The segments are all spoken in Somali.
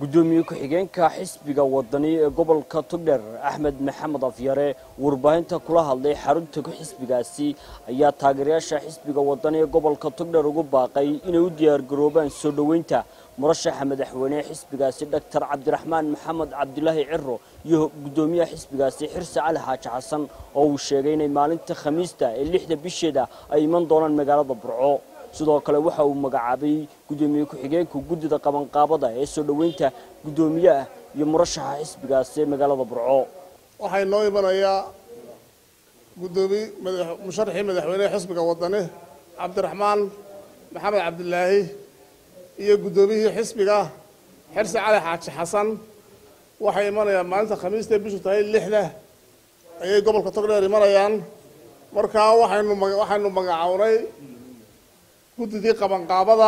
gudoomiye ku-xigeenka xisbiga wadani ee gobolka togdher axmed maxamed afyare warbaahinta kula hadlay xarunta xisbigaasi ayaa taageerayaasha xisbiga wadani ee gobolka togdher ugu baaqay inay u diyaargaroobaan soo dhoweynta murashaxa madaxweyne ee xisbigaasi doctor cabdiraxmaan maxamed cabdilaahi ciro iyo gudoomiyaha xisbigaasi xirse cali xaaji xasan oo uu sheegay inay maalinta khamiista ee lixda bisheeda ay iman doonaan magaalada burco sidoo kale waxa uu magacaabay gudoomiye ku-xigeenka guddida qabanqaabada ee soo dhoweynta guddoomiyaha iyo murashaxa xisbigaasi ee magaalada burco waxaa inoo imanayaa gudoomiye musharaxii madaxweynehe xisbiga wadani cabdiraxmaan maxamed cabdilaahi iyo guddoomiyihii xisbiga xirse cali xaaji xasan waxay imanayaan maalinta khamiista bishu tahay lixda ayay gobolka togdheer imanayaan markaa waxaynu waxaynu magacownay guddidii qabanqaabada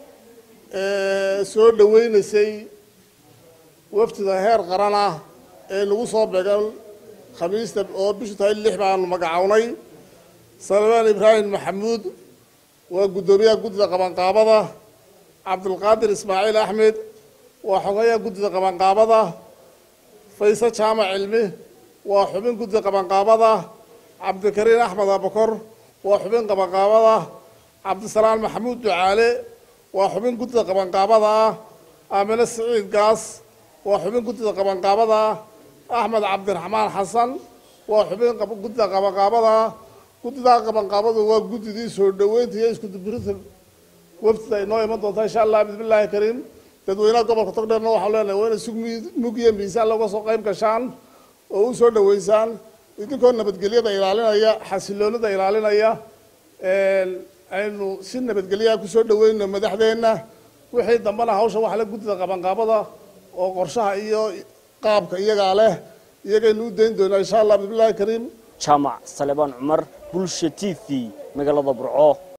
ee soo dhoweynaysay wafdida heer qaran ah ee nagu soo beegan khamiista oo bishu tahay lix baanu magacownay salmaan ibraahim maxamuud waa guddoomiyaha guddida qabanqaabada cabdulqaadir ismaaciil axmed waa xogayaha guddida qabanqaabada fayse jaamac cilmi waa xubin guddida qabanqaabada cabdikariin axmed abakor waa xubin qabanqaabada cabdisalaan maxamuud ducaale waa xubin guddida qabanqaabada ah aamine siciid gaas waa xubin guddida qabanqaabada ah axmed cabdiraxmaan xasan waa xubin guddida qabanqaabada ah guddidaa qabanqaabadu waa guddidii soo dhoweynta iyo iskudubirinta wafdida ay noo iman doontaa insha allah bismillaahi kariim dadweynaha gobolka togdheerna waxaan leenahay waa inay si mugiya miisaan looga soo qayb gashaan oo u soo dhoweysaan idinkoo nabadgelyada ilaalinaya xasiloonida ilaalinaya aynu si nabadgelyaha kusoo dhaweyno madaxdeenna wixii dambana hawsha waxa la guddida qabanqaabada oo qorshaha iyo qaabka iyagaa leh iyagaynu u dayn doonaa insha allah bismillahi kariim jaamac salebaan cumar bulsha t v magaalada burco